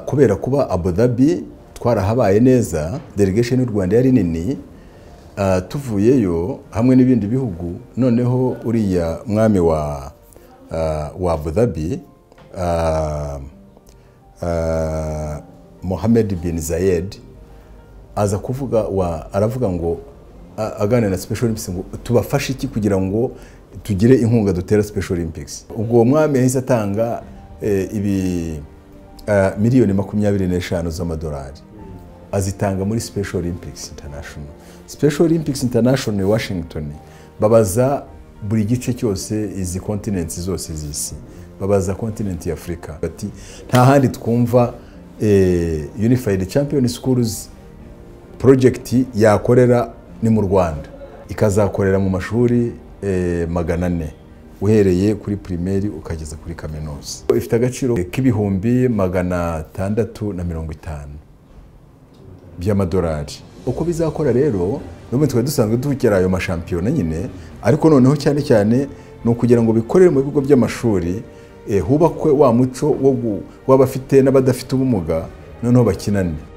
kubera kuba Abu Dhabi twarahabaye neza delegation y'u Rwanda yari nini ah, tuvuyeyo hamwe n'ibindi bihugu noneho uriya mwami wa ah, wa Abu Dhabi ah, ah, Mohammed bin Zayed aza kuvuga wa aravuga ngo a- aganira na Special Olympics ngo tubafashe iki kugira ngo tugire inkunga dutera Special Olympics ubwo uwo mwami yahise atanga eh, ibi eh, miliyoni makumyabiri n'eshanu z'amadolari azitanga muri special olympics international special olympics international washington babaza buri gice cyose izi kontinenti zose z'isi babaza kontinenti ya afurika bati nta handi twumva eh, unified champion schools project yakorera ni mu rwanda ikazakorera mu mashuri eh, magana ane uhereye kuri primaire ukageza kuri kaminuza ifite agaciro k'ibihumbi magana atandatu na mirongo itanu by'amadolari uko bizakora rero n'ubundi twari dusanzwe dukira ayo mashampiyona nyine ariko noneho cyane cyane ni ukugira ngo bikorere mu bigo by'amashuri eh, hubakwe wa muco wo gu- w'abafite n'abadafite ubumuga noneho bakinane